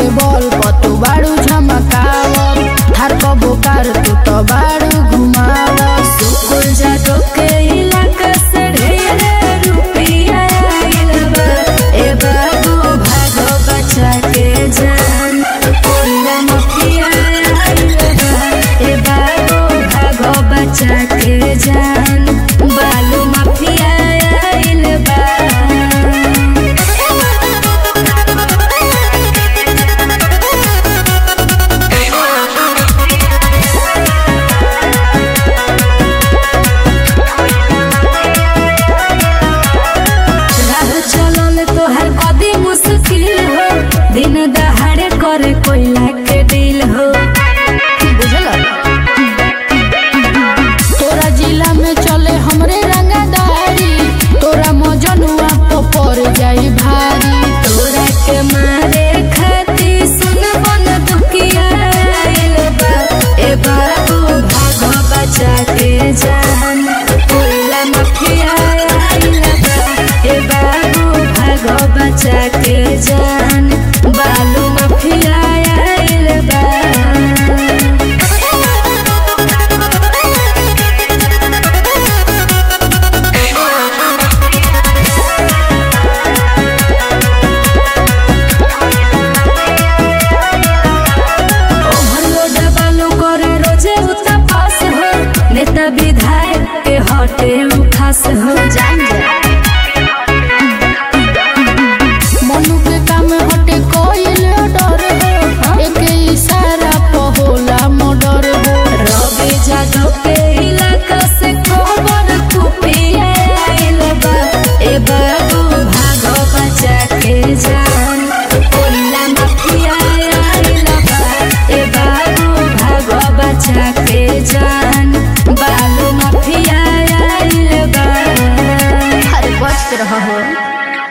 बल पर तू बाड़ू झमकाव थार को बोकार तू तो बाड़ू घुमाव सुकुल जादो के इलाका से ढेर रुपया आइल बा ए बाबू भागो बचा के जान कोला मफिया आइल बा ए बाबू भागो बचा के जान बालू मफिया आइल बा राह चलल तोहर कदी मुश्किल हो दिन दहाड़े करे कोयला के दिल हो बुझल तोरा जिला में चले हमरे रंगादारी तोरा मजनुआ तो पड़ जाई भारी तोरा के मारे खाती सुन बन दुखिया आइल बा ए बाबू भागो बचा के जान कोयला मफिया आइल बा ए बाबू भागो बचा के जान बालू मफिया आइल बा ओवरलोड बालू करे रोजे उता पास हो नेता विधायक के हटे उ खास हो जान